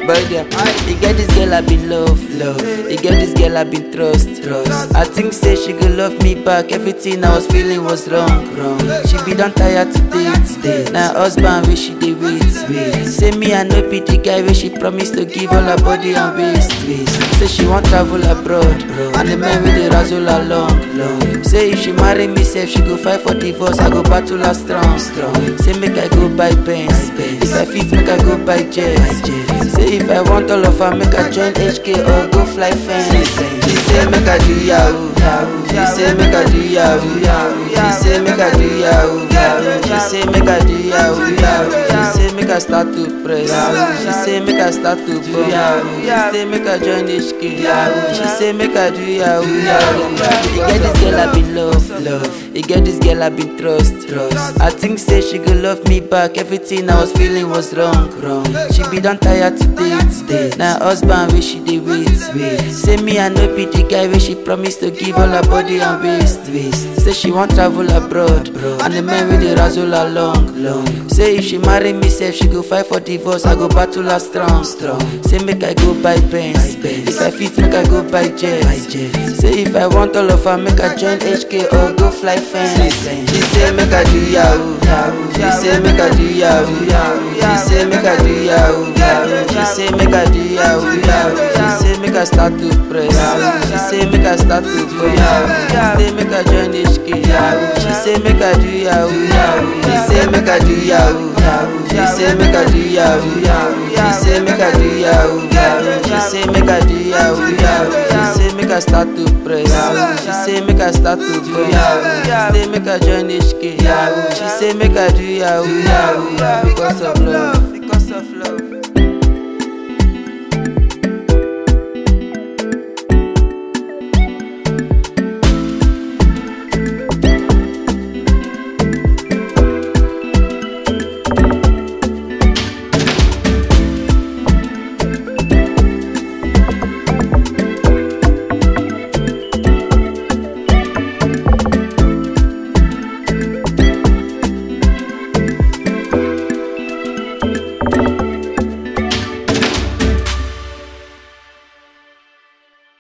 Boy, yeah. You get this girl I been love, love. You get this girl I been trust, trust. I think say she go love me back. Everything I was feeling was wrong, wrong. She be done tired to date, date. Now husband wish she dey wait, wait. Say me I no be the guy where she promised to give all her body and waist, waist. Say she want travel abroad, and the man with the razzle along, long. Say if she marry me, say she go fight for divorce, I go battle her strong, strong. Say make I go buy pens, if I fit make I go buy jets. Say if I want all of her, make I join HK or go fly fence. She say make I do yahoo, yahoo. She say make I do yahoo, yahoo. She say make I do yahoo, yahoo. She say make I do yahoo, yahoo. She say make I start to press. She say make I start to bump. She say make I join HK. She say make I do yahoo, yahoo. You get this girl I been love, love. You get this girl I been trust, trust. I think say she go love me back. Everything I was feeling was wrong, wrong. She be done tired to date, date. Now husband wish she dey wait, wait. Say me I no be the guy where she promised to give all her body and waist, waist. Say she want travel abroad, and the man with the razzle along, long. Say if she marry me, say she go fight for divorce, I go battle her strong, strong. Say make I go buy pens, if I fit make I go buy jets. Say if I want all of her, make I join HK or go fly fence. She say make I do yahoo, yahoo. She say make I do yahoo, yahoo. She say make I do yahoo, yahoo. She say make I do yahoo, yahoo. She say make I start to press. She say make I start to go yahoo. She say make I join HK yahoo. She say make I do yahoo, yahoo. She say make I do yahoo, yahoo. She say make I do yahoo, yahoo. She say make I do yahoo, yahoo. She say make I do yahoo, yahoo. She say make I start to press. She say make I start to go yahoo. She say make I join HK yahoo. She say make I do yahoo, yahoo. Because of love.